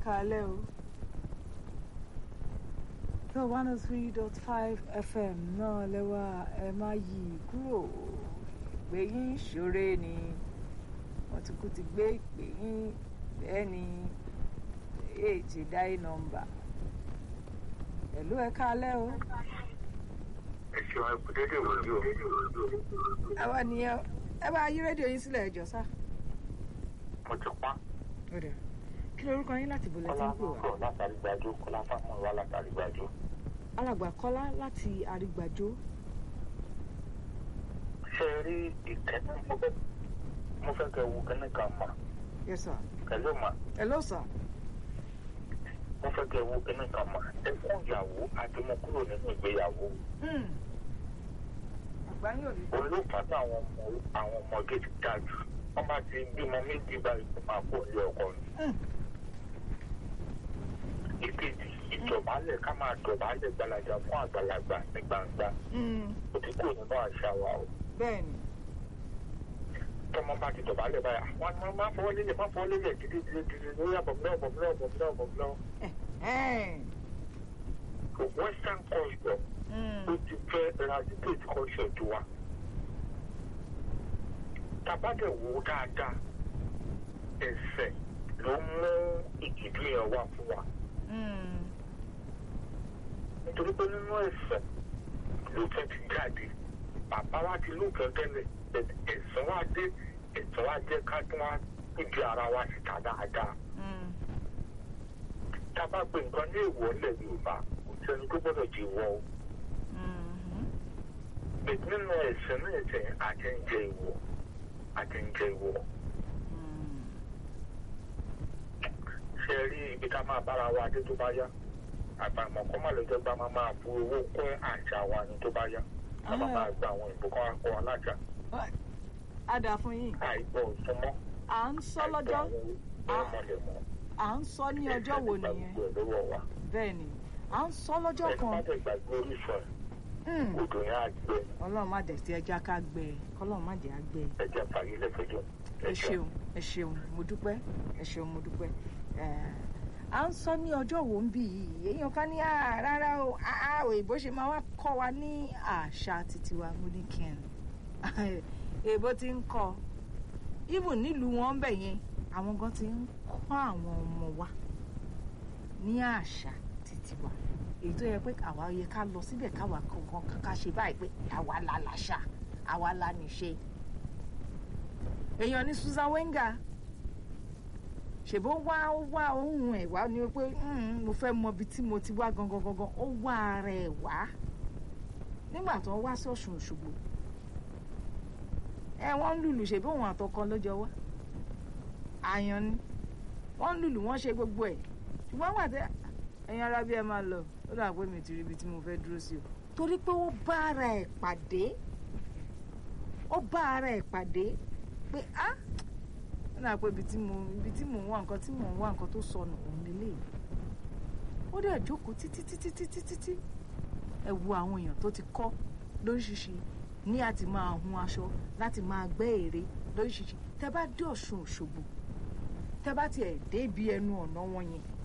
káalẹ́ o. tó one oh three dot five fm náà lẹ́wà ẹ má yí kúrò ìpè yín ṣoré ni wọ́n ti kú ti gbé ìpè yín bẹ́ẹ̀ ni èèjì dáì nọ́mbà pẹ̀lú ẹ káalẹ́ o. ẹ ṣeun ẹ kú dédé wòlíì o. àwa nìyẹn ẹ bá yí rédíò yín sílẹ̀ ẹjọ́ sá. mo ti pa ó dẹ̀ kí lorúkọ yín láti bọ̀lẹ̀ tí kọ́lá ń pè wá. lọ́kọ̀ látàrí gbàdó kọ́lá fáwọn wa látàrí gbàdó. alàgbà kọ́lá láti àrígbàjò. ṣé ẹ rí ìkẹ́ni mo fẹ́ mo fẹ́ kẹ́ wo kẹ́ni kan mà yes sir. pẹ̀lú mà hello sir. mo fẹ́ kẹ́ wo kẹ́ni kan mà ẹ fún ìyàwó àti mo kúrò nínú ìgbéyàwó Hmm. àgbà yín ò ní. olóòfà táwọn ọmọ àwọn ọmọdé ti dá jù wọ́n bá ti bímọ méjì báyìí kó máa kó ilé ọkọ ni. Hmm. ìkejì ìdọ̀bálẹ̀ ká máa dọ̀bálẹ̀ gbalaja fún àgbàlagbà ní gbangba Hmm. ó ti kúrò nínú àṣà wa o. bẹ́ẹ̀ ni. tọmọ bá ti dọ̀bálẹ̀ báyà wọn máa máa fọwọ́ lélẹ̀ máa fọwọ́ lélẹ̀ dídí dídí dídí lórí àbọ̀mílẹ̀ àbọ̀mílẹ̀ àbọ̀mílẹ̀ àbọ̀mílẹ̀ Ẹ̀hẹ́n. western culture Hmm. ó ti fẹ́ eradicate culture tó wa. tabadẹ̀ wo dáadáa ẹsẹ̀ ló mú ìdìbò yẹn wá fún wa Hmm. nítorí pé nínú ẹsẹ̀ ló fẹ́ ti jáde bàbá wa ti lóòótọ́ tẹ́lẹ̀ ẹ̀sán wa dé ẹ̀sán wa jẹ́ ká tún wá ìdí ara wa síta dáadáa. Hmm. tá a bá pe nǹkan ní èèwọ̀ ńlẹ̀ yorùbá kò sẹ́ni tó gbọ́dọ̀ jí wọ́ o. Hmm. bẹ́ẹ̀ nínú ẹ̀sìn náà ẹ̀sìn àti ń jẹ ìwọ̀ àti ń jẹ ìwọ̀. Hmm. ṣe é rí ibi tá a máa bára wa dé tó bá yá àbàmọ̀ kọ́ má lè jẹ́ pé a máa máa bu owó kún àṣà wa ní tó bá yá a máa máa gba àwọn ìbò kan akọ alájà a dà fún yín. àìgbọ́ òsúnmọ́ à ń sọ lọ́jọ́ ọmọlẹ̀mọ́ à ń sọ ní ọjọ́ wo nìyẹn lọ́wọ́ wa bẹ́ẹ̀ ni à ń sọ lọ́jọ́ ẹ̀ má kan dẹ̀ gbàgbé orísun ẹ̀ Hmm. odò yẹn á gbẹ ọlọ́run má dẹ̀ sí ẹja ká gbẹ kọ́lọ́run má dẹ̀ á gbẹ. ẹ̀jẹ̀ fàyè lẹ́fẹ̀jọ́ ẹ ṣeun ẹ ṣeun mo dúpẹ́ ẹ ṣeun mo dúpẹ́ ẹ à ń sọ ní ọjọ́ wo ń bì yìí èèyàn kan ní "Ah, rárá o ah, ah, òyìnbó ṣe máa wá kọ́ wa ní àṣà títí wa mo ní kí n èèbó ti ń kọ́ even nílùú wọn ń bẹ̀ yẹn àwọn gan ti ń kọ́ àwọn ọmọ wa ní àṣà títí wa èyí tó yẹ pé àwa yẹ ká lọ síbẹ̀ káwa kankan ká ṣe báyìí pé àwa la làṣà àwa la níṣe èèyàn ní Susan Wenger ṣèbó wá ó wá ohun ẹ̀ wá ni pé "Hmm, mo fẹ́ mọ ibi tí mo ti wá gangan gangan ó wá ara ẹ̀ wá nígbà tó ń wá sí Ọ̀ṣun Òṣogbo ẹ wọ́n ń lùlù ṣèbó òun àtọkọ lọ́jọ́ wá àyàn ni wọ́n ń lùlù wọ́n ṣe gbogbo ẹ̀ ṣùgbọ́n wà tẹ́ ẹ̀yin ara bí ẹ máa lọ ó dà pé mi ti rí ibi tí mo fẹ́ dúró sí o torí pé ó bá ara ẹ̀ pàdé ó bá ara ẹ̀ pàdé pé á ó dà pé ibi tí mo ibi tí mò ń wá nǹkan tí mò ń wá nǹkan tó sọnù òun lélẹ̀ ó dẹ̀ jókòó títí títí títí títí ẹ wo àwọn èèyàn tó ti kọ́ lóríṣiríṣi ní àti máa hun aṣọ láti máa gbẹ́ ère lóríṣiríṣi tẹ bá dé Ọ̀ṣun Òṣogbo tẹ bá tiẹ̀ dé ibi ẹnu ọ̀nà wọn yẹn